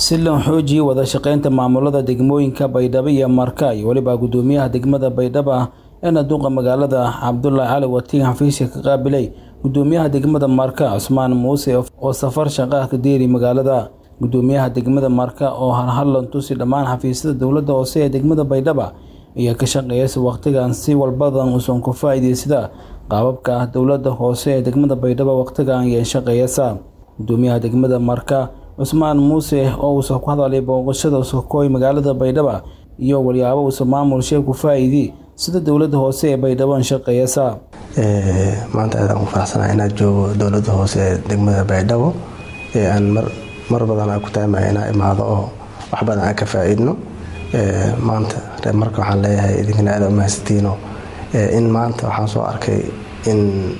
si loo xoojiyo wada shaqeynta maamulada degmooyinka baydhabo iyo marka iyo weliba gudoomiyaha degmada baydhabo ee naduqa magaalada cabdulaahi cali watiin xafiiska ka qaabilay gudoomiyaha degmada marka cusmaan muuse oo safar shaqaha ka deeri magaalada gudoomiyaha degmada marka oo halhallan tusi dhammaan xafiisyada dowladda hoose ee degmada baydhaba ayaa ka shaqeeyay waqtigan si walbadan uusan ku faa'iidaysada qaababka dowladda hoose ee degmada baydhabo waqtigan ayay shaqeeyasa gudoomiyaha degmada marka cusmaan muuse oo uusan ku hadalay booqashada sokooy magaalada baydhaba iyo walyaabo uusan maamul shee ku faa'iidi sida dowladda hoose ee baydhabo shaqeeyasa maanta aadaan ugu faraxsanahay inaad joogo dowladda hoose ee degmada baydhabo ee aan mar badan aan ku taamaya inaa imaado oo wax badan aan ka faa-iidno maanta reer marka waxaan leeyahay idinkana aada umahadsantiino in maanta waxaan soo arkay in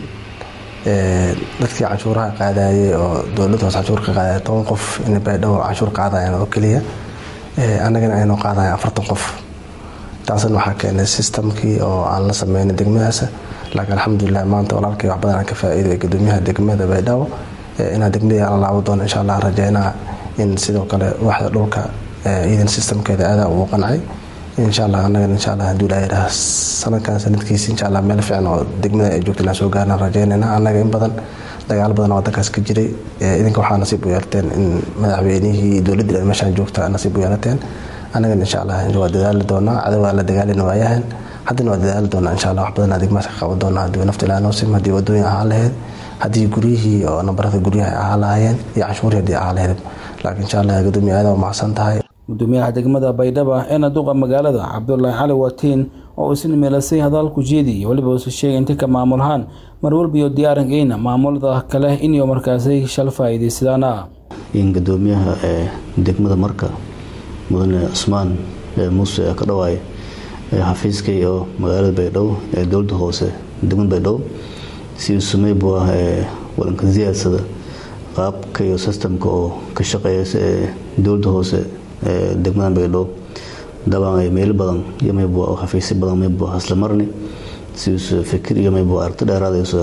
dadkii canshuuraha qaadayay oo dowladda hoose canshuur ka qaadaya toban qof in baydhabo canshuur qaadayaan oo keliya annagana aynoo qaadayan afartan qof taasna waxaa keenay sistamkii oo aan la sameynay degmadaas laakiin alxamdulilah maanta walaalkay wax badan aan ka faa-iiday gudoomiyaha degmada baydhabo inaan degmadii aan la laabo doono insha allah rajeynaa in sidoo kale waxda dhulka iidan sistamkeeda aadaa ugu qancay insha allah anagana insha allah haduu ilaa yidhaah sanadkan sanadkiisa insha allah meel fiican oo degmada ay joogta inaan soo gaarnaan rajeynayna annaga in badan dagaalo badan oo wadankaas ka jiray idinka waxaa nasiib u yeelateen in madaxweynihii dowladdii meeshaan joogta nasiib u yeelateen annagana insha allah waa dadaali doonaa cadowgaa la dagaalina waayahan haddana waa dadaali doonaa insha allah wax badan degmaas ka qaban doonaa haddii nafta ilaa noosim haddii wadooyin ahaan lahayd haddii guryihii oo nambarada guryaha ahaa lahaayeen iyo canshuurii haddii ahaa lahayd laakiin insha allah gudoomiya aada umacsan tahay gudoomiyaha degmada baydhaba ee naduqa magaalada cabdulaahi cali watiin oo isna meelasay hadalku jeedi iyo weliba uusa sheegay inta ka maamulahaan mar walbiyo diyaarankeena maamulada kale inay markaasay shal faa'iidaysadaana in gudoomiyaha ee degmada marka mudane cusmaan muuse ka dhawaay xafiiskay oo magaalada baydhabo ee dowladda hoose degmada baydhabo si uu samey buu ah wadanka siyaadsada qaabka iyo sistamka oo ka shaqeeyasa ee dowladda hoose ee degmada baydhabo dabaan ay meelo badan iyo maybu xafiisyo badan maybu hasla marni si uusa fikir iyo maybu aragti dheeraadayso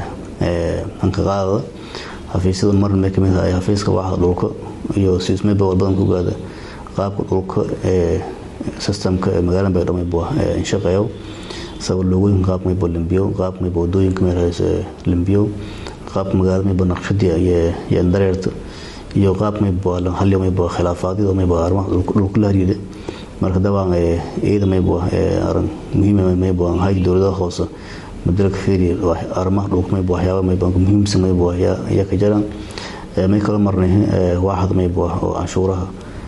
hanka qaadada xafiisyada marna may kamid tahay xafiiska waaxda dhulka iyo si mayba walbadan ku gaada qaabka dhulka ee sistamka ee magaalada baydhabo maybu shaqeeyo sabab loogooyinka qaabka maybo limbiyo qaabka maybo wadooyinka meelhays limbiyo qaabka magaalada maybo naqshadii iyo dareerta iyo qaab maybo halyo maybo khilaafaadida maybo arrimaha dhulka la hariida marka dabaan iyada maybo arin muhiim maybo hayda dowladaha hoose madalka fiiri arrimaha dhulka maybo waxyaaba maybo muhiimsan maybo ayaa ka jiraan may kala marnay waaxda maybo oo canshuuraha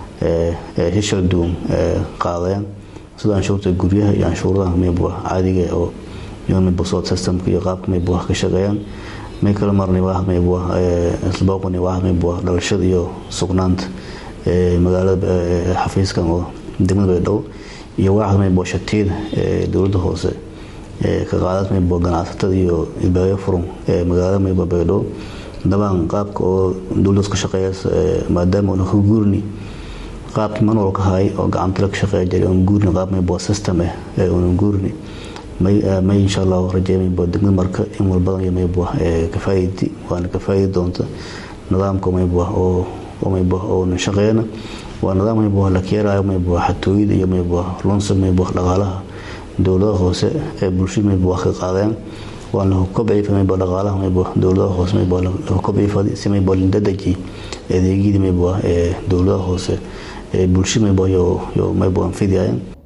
hishal duwan qaadayaan sida canshuurta guryaha iyo canshuuradaha maybo caadiga oo maybo soo systemka iyo qaabka maybo ka shaqeeyaan may kala marnay waaxda maybo islabooqani waaxda maybo dhalashada iyo sugnaanta magaalada xafiiskan oo degmada baydhabo iyo waaxda maybo shatiyada ee dowladda hoose ka qaadad maybo ganacsatada iyo ilbaayo furun ee magaalada maybo baydhabo dabaan qaabka oo dowladdaas ka shaqeeya maadaama una ka guurni qaabkii manual ka hay oo gacantala ka shaqeeya jiray oon guurni qaab maybo system ah ee una guurni may insha allah rajey maybo degmada marka in walbadan iyo maybo ka faa'iidi waana ka faa'iidi doonta nidaamka maybo oo maybo oo shaqeeyana waa nidaam maybo la keerayo maybo xatooyada iyo maybo lunsa maybo dhaqaalaha dowladaha hoose ee bulshada maybo wax ka qaadayaan waa la kobcifa maybo dhaqaalaha maybo dowladaha hoose maybo la kobcifa si maybo lindadaji adeegyadii maybo ee dowladaha hoose ee bulshada maybo yo maybo anfidiyayaan